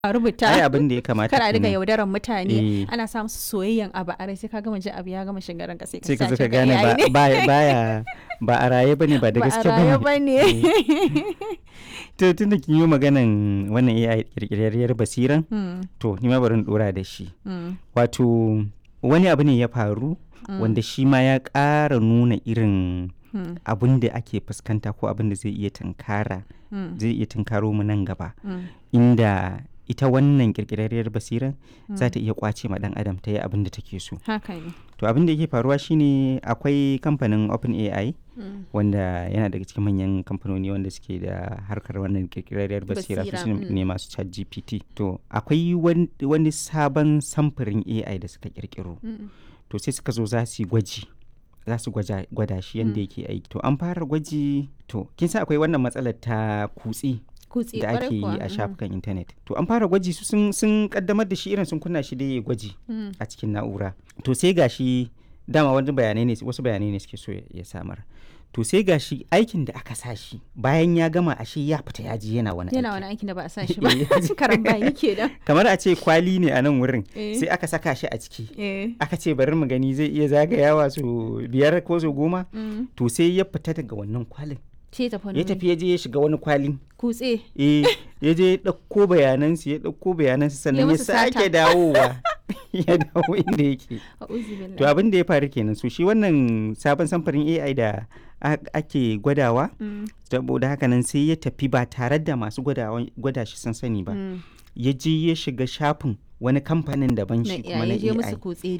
a rubuta ai abin da ya kamata kar a riga kenan. yaudaran mutane Eh. ana sa musu soyayyen abu a rai sai ka gama ji abu ya gama shiga ranka sai ka sai ka zo sace ka ga gane AI ba ne. ba- baya ba a raye bane ba da ba a gaske raye bane ba ne to tunda kin yi maganan wannan AI kirkirarriyar basiran Hmm, to ni ma bari in dora da shi hmm, wato wani abu ne ya faru wanda shi ma ya ƙara nuna irin hmm, abin da ake fuskanta ko abin da zai iya tunkara hmm, zai iya tunkaro mu nan gaba hmm. inda ita wannan kirkirarriyar basiran za ta iya kwace ma dan adam ta yi abin da take so haka ne to abin da yake faruwa shine akwai kamfanin OpenAI Hmm, wanda yana daga cikin manyan kamfanoni wanda suke da harkar wannan kirkirarriyar basira su Basira, su mm. ne masu chat gpt to akwai wan- wani sabon samfurin ai da suka kirkiro hmm, to sai suka zo za su yi gwaji za su gwaja- gwada shi yadda yake aiki to an fara gwaji to kin san akwai wannan matsalar ta kutse kutse da kwarai ake yi kuwa, a hmm, shafukan intanet to an fara gwaji su sun, sun kaddamar da shi irin sun kunna shi da ya gwaji hmm, a cikin na'ura to sai gashi dama wani bayanai ne wasu bayanai ne suke so ya- ya samar to sai gashi aikin da aka sa shi bayan ya gama ashe ya fita ya ji yana wani yana aiki wani aikin da ba a sa shi ba Eh, karan bayi ke da kamar a ce kwali ne a nan wurin Eh. sai aka saka shi a ciki eh aka ce bari mu gani zai iya zagayawa su biyar ko su goma hmm. to sai ya fita daga wannan kwalin ce tafi wani ya tafi ya je ya shiga wani kwalin kutse eh ya je ya ɗauko bayanansu ya ɗauko bayanansu sannan ya musu sata. sake dawowa ya dawo inda yake a'udhu billahi to abin da ya faru kenan so shi wannan sabon samfurin AI da a- ake gwadawa Hmm, saboda haka nan sai ya tafi ba tare da masu gwadawa- gwada shi sun sani ba hmm. ya je ya shiga shafin wani kamfanin daban na shi kuma na ya je musu AI kutse